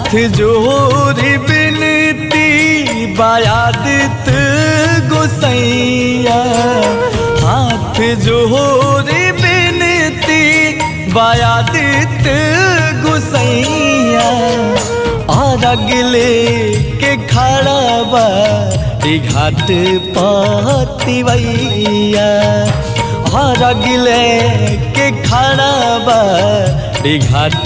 हाथ जोरी बिनती बायादित गुसैया हाथ जोरी बिनती बायादित गुसैया और अगले के खड़ा बाड़ी घाट पतिवैया और अगले के खड़ा बाड़ी घाट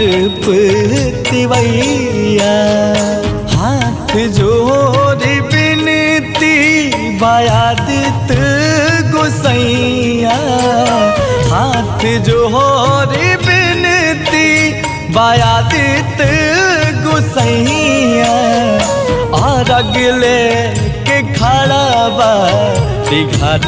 पतिवैया हाथ जोड़ी बिनती बायादित गुसैया हाथ जोड़ी बिनती बायादित गुसैया और अगले के खड़ा बाड़ी घाट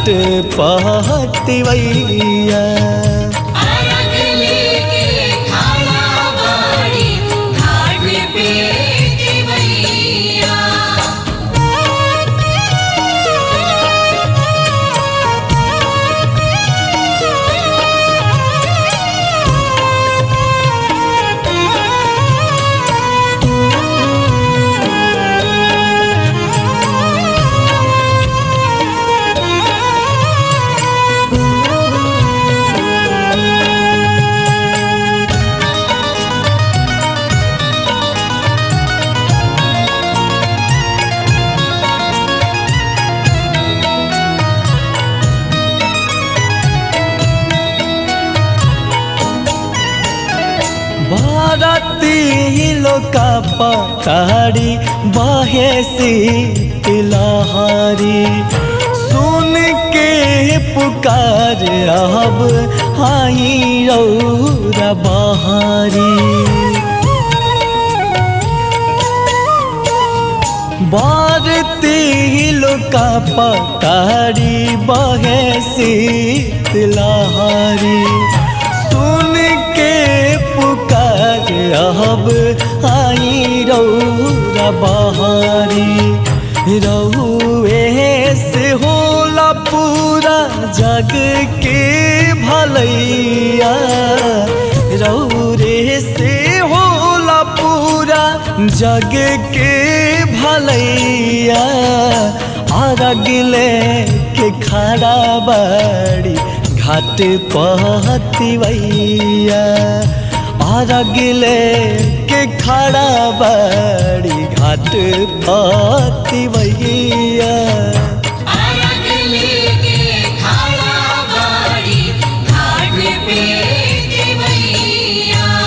पहतिवैया अरगले के खाना बाड़ी घाट पे देवैया भारती लोका पताड़ी बहे लहारी सुन के पुकार अब आई रौरा बहारी भारती लोका पताड़ी बहे लहारी सुन के पुकार अब आई रौरा बहारी रहुए से होला पूरा जग के भलैया रौरे से होला पूरा जग के भलैया और अगले के खड़ा बाड़ी घाट पहतिवैया और अगले के खड़ा बाड़ी घाट पहतिवैया अरगले के खाना बाड़ी घाट पे देवैया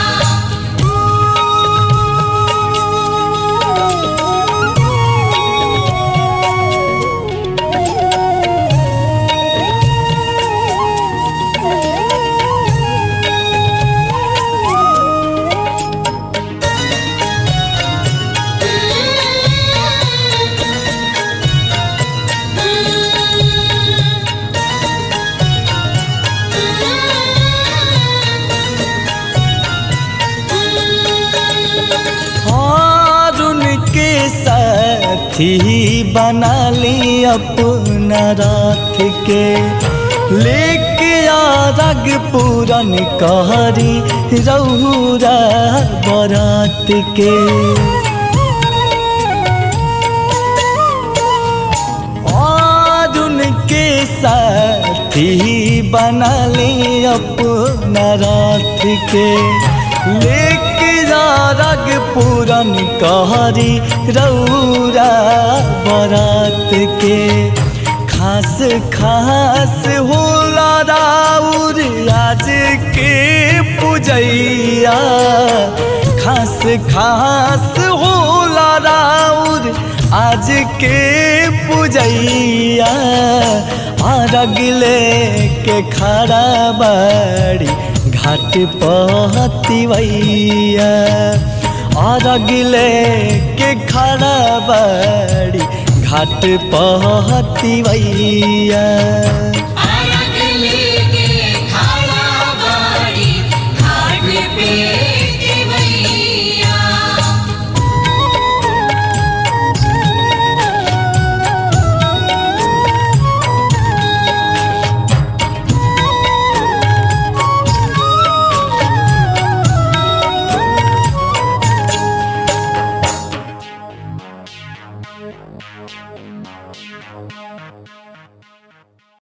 और उनके साथी बना ली अपना रात के लेके आरग पूरन कहरी रौरा बरात के और उनके साथी बना ले अपना रात के लेके जा रग पूरन कहरी रौरा बरात के खास खास होला राउर आज के पूजैया खास खास होला राउर आज के पूजैया और अगले के खड़ा बाड़ी घाट पहतिवैया और अगले के खड़ा बाड़ी घाट पहतिवैया